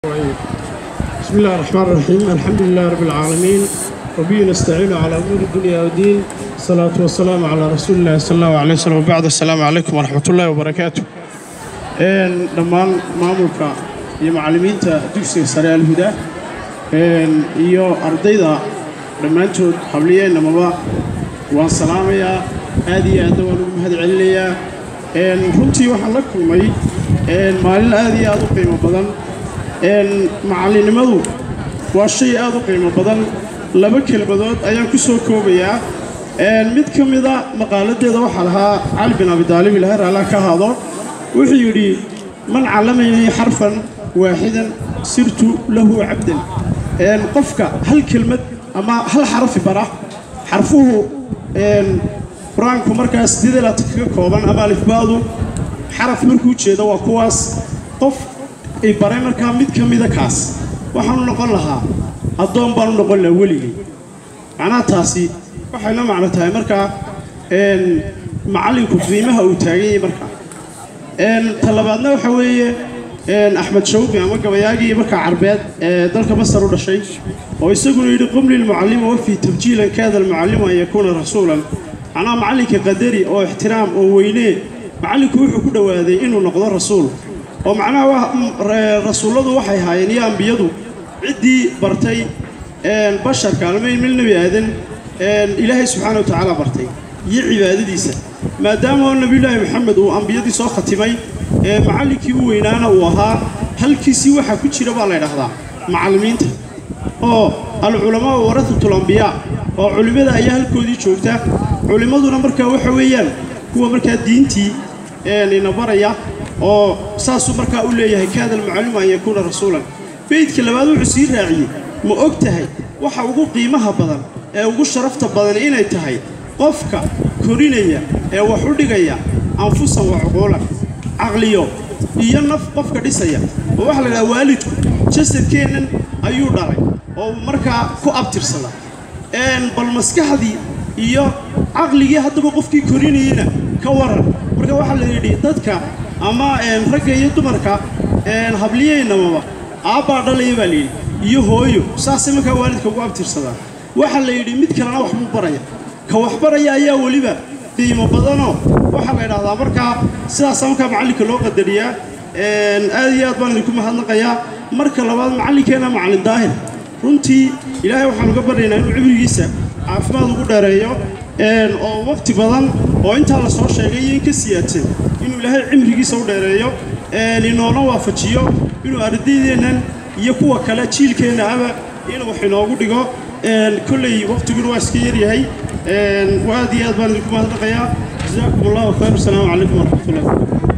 بسم الله الرحمن الرحيم الحمد لله رب العالمين وبه نستعين على أمور الدنيا والدين الصلاة والسلام على رسول الله صلى الله عليه وسلم وبعد السلام عليكم ورحمة الله وبركاته إن دمان مامولكا iyo macallimiinta dugsiga sare alhuda iyo ardayda dhammaantood habliyeenamaba waan salaamayaa aad iyo aadna waan ugu mahad celinayaa runtii waxaan la kulmay maalin aad iyo aad u qiimo badan macallinnimadu waa shay aad u qiimo badan laba kelmadood ayaan ku soo koobayaa mid ka mida maqaaladeeda waxaa lahaa cali bin abidaalib ilahay raallah ka ahaado wuxuu yidhi man callamayni xarfan waaxidan sirtu lahu cabdan qofka hal kelmad ama hal xarafi bara xarfuhu qur-aanku markaas sideedalaata kaga kooban ama alifbaadu xaraf markuu jeedo waa kuwaas qof ay baray markaa mid ka mida kaas waxaanu noqon lahaa addoon baanu noqon lahaa weligay macnaha taasi waxay la macno tahay markaa macallinku qiimaha uu taagan yahay markaa ta labaadna waxa weeye axmed shawqi ama gabayaagii markaa carbeed ee dalka masar u dhashay oo isaguna yidhi qum lilmucallima wafii tabjiilan kaada almucallimu an yakuuna rasuulan macnaha macallinka qadari oo ixtiraam oo weynee macallinku wuxuu ku dhowaaday inuu noqdo rasuul oo macnaha rasuulladu waxay ahaayeen iyo ambiyadu ciddii bartay basharka almayn mil nebi aadan ilaahay subxaana wa tacaala bartay iyo cibaadadiisa maadaama oo nebiyulaahi maxamed uu ambiyadii soo khatimay macallinkii u weynaana uu ahaa halkiisii waxaa ku jira baa la ydhahdaa macallimiinta oo alculamaa waratatul ambiyaa oo culimmada ayaa halkoodii joogta culimmaduna markaa waxa weeyaan kuwa markaa diintii ina baraya oo saasuu markaa u leeyahay kaada almucallimu an yakuuna rasuulan beydka labaad wuxuu sii raaciyey ma og tahay waxa ugu qiimaha badan ee ugu sharafta badan inay tahay qofka korinaya ee wax u dhigaya anfusan wa cuquulan caqliyo iyo naf qofka dhisaya oo waxaa la idhaha waalidku jasadkeennan ayuu dhalay oo markaa ku abtirsada bal maskaxdii iyo caqligii haddaba qofkii korinayena ka waran marka waxaa la yidhi dadka ama ragga iyo dumarka habliyeynamaba aabbaa dhalaya baa layidhi iyo hooyo saasay markaa waalidka ugu abtirsadaan waxaa la yidhi mid kalena wax buu baraya ka wax baraya ayaa weliba qiimo badanoo waxaa la ydhahdaa markaa sidaasaa markaa macallinka loo qadariyaa aad iyo aad baan idinku mahadnaqayaa marka labaad macallinkeenna macallin daahir runtii ilaahay waxaan uga baryaynaa inuu cibrigiisa caafimaad ugu dheereeyo oo waqti badan oo intaa la soo sheegay iyo in ka siyaadsan inuu ilaahay cimrigiisa u dheereeyo inoona waafajiyo inuu ardaydeennan iyo kuwa kale jiilkeenna aba inuu wax inoogu dhigo kolley waqtiguna waa iska yaryahay aad iyo aad baan idinku mahadnaqayaa jasaakum allahu khayr wasalaamu calaykum waraxmat ullah